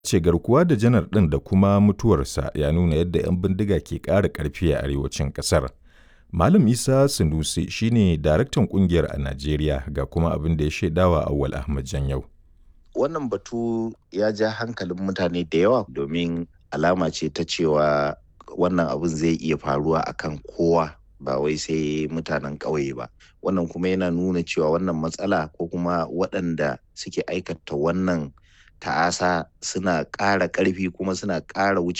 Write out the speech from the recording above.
ce garkuwa da janar ɗin da kuma mutuwarsa ya nuna yadda 'yan bindiga ke ƙara ƙarfi a arewacin ƙasar. Malam Isa Sanusi shine daraktan ƙungiyar a Najeriya ga kuma abin da ya shaidawa Awwal Ahmad Janyau. Wannan batu ya ja hankalin mutane da yawa domin alama ce ta cewa wannan abin zai iya faruwa akan kowa ba wai sai mutanen ƙauye ba. Wannan kuma yana nuna cewa wannan matsala ko kuma waɗanda suke aikata wannan ta'asa suna ƙara ƙarfi kuma suna ƙara wuce